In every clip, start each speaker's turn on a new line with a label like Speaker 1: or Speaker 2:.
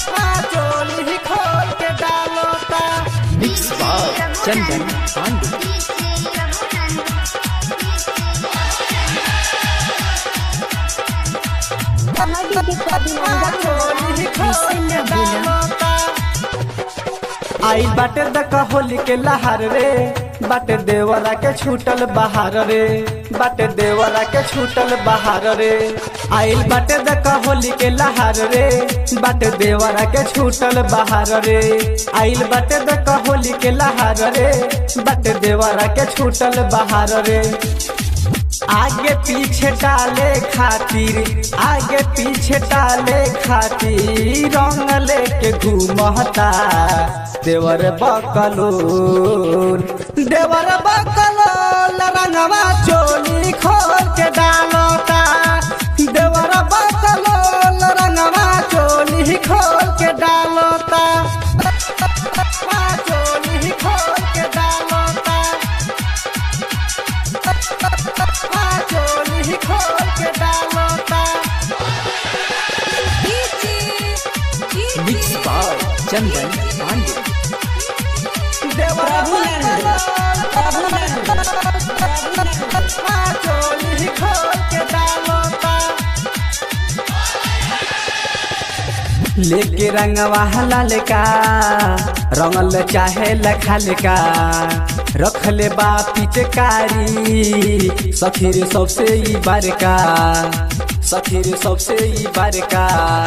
Speaker 1: चोली खोल के डालता
Speaker 2: मिक्स बाय चंदन पांडे
Speaker 1: चोली खोल के डालता आई बाटे दक होली के लहार रे बाटे देवरा के छूटल बहार रे बाटे देवरा के छूटल बहार रे आइल बाटे दक होली के लहार रे बाटे देवरा के छूटल बहार रे आइल बाटे दक होली के लहार रे बाटे देवरा के छूटल बहार रे आगे पीछे डाले खातिर आगे पीछे डाले खातिर रंग लेके घूमता देवर बकलोल देवर बकलोल रंगवा चोली खोल के डालता देवर बकलोल रंगवा चोली खोल के डालता चोली खोल के डालता चोली खोल के डालता
Speaker 2: मिक्स बाय चंदन पांडे
Speaker 1: चोली खोल के डालता लेके रंगवा लाल का रंगल चाहे लखाल का रखले बा पिचकारी सखीर सबसे ई बार का सखीर सबसे ई बार का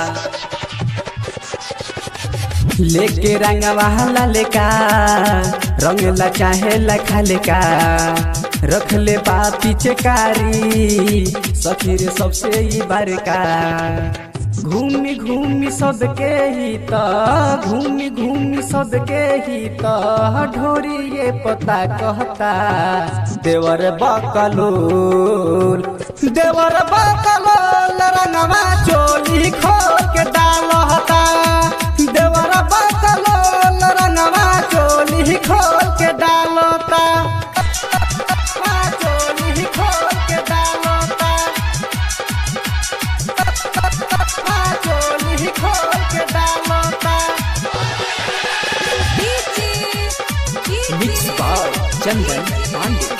Speaker 1: लेके रंगवा लाल का रंगला चाहे लखाल का रखले बा पिचकारी सखीर सबसे ई बार का घूमी घूमी सबके ही त घूमी घूमी सबके ही त ढोरी ये पता कहता देवर बकलोल देवर बकलोल रंगवा चोली खोल के डालता देवर बकलोल रंगवा चोली खोल के डालता चोली खोल के डालता चोली खोल के डालता
Speaker 2: मिक्स बाय चंदन पांडे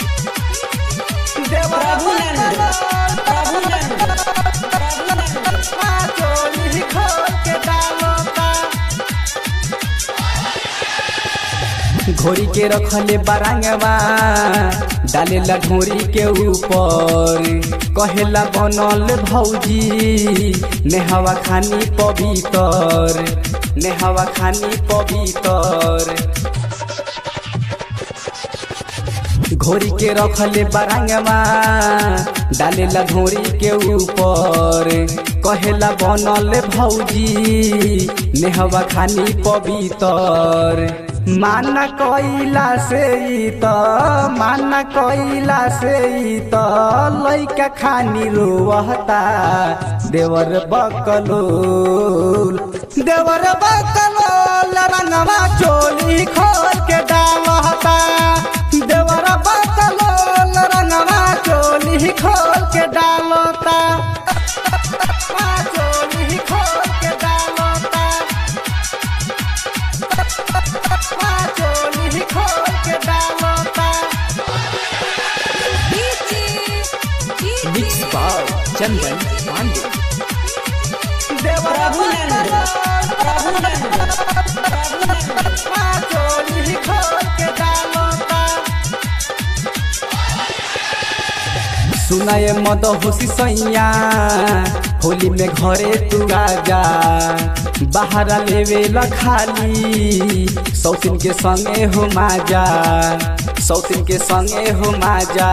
Speaker 1: चोली खोल के डालता घोरी के रखले बारंगवा डालेला ढोरी के ऊपर कहेला बनल भौजी नेहवा खानी पवित्र नेहवा खानी पवित्र घोरी के रखले बारंगवा डालेला घोरी के ऊपर कहेला बनल भौजी नेहवा खानी पवित्र माना कइला से ई त माना कइला से ई त लइका खानी रोवता देवर बकलोल देवर बकलोल रंगवा चोली खोल के डालता देवर बकलोल रंगवा चोली खोल के डालता चोली खोल के डालता चोली खोल के डालता
Speaker 2: मिक्स बाय चंदन पांडे
Speaker 1: चोली खोल के डालता सुनाए मद होशी सैया होली में घरे तू आजा बाहर लेवे ल खाली सौतिन के संगे हो माजा सौतिन के संगे हो माजा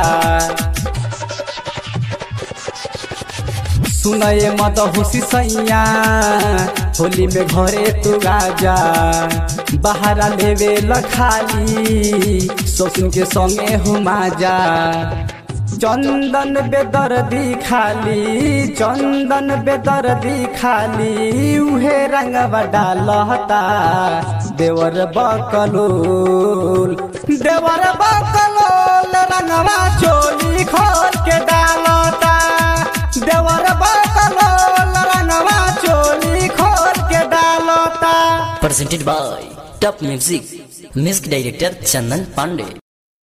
Speaker 1: सुनए मत होशी सैया होली में घरे तू आजा बाहर लेवे ल खाली सौतिन के संगे हो माजा चंदन बेदर्दी खाली चंदन बेदर्दी खाली उहे रंगवा डालता देवर बकलोल देवर बकलोल रंगवा चोली खोल के डालता देवर बकलोल रंगवा चोली खोल के डालता
Speaker 3: presented by Top Music. Music director Chandan Pandey.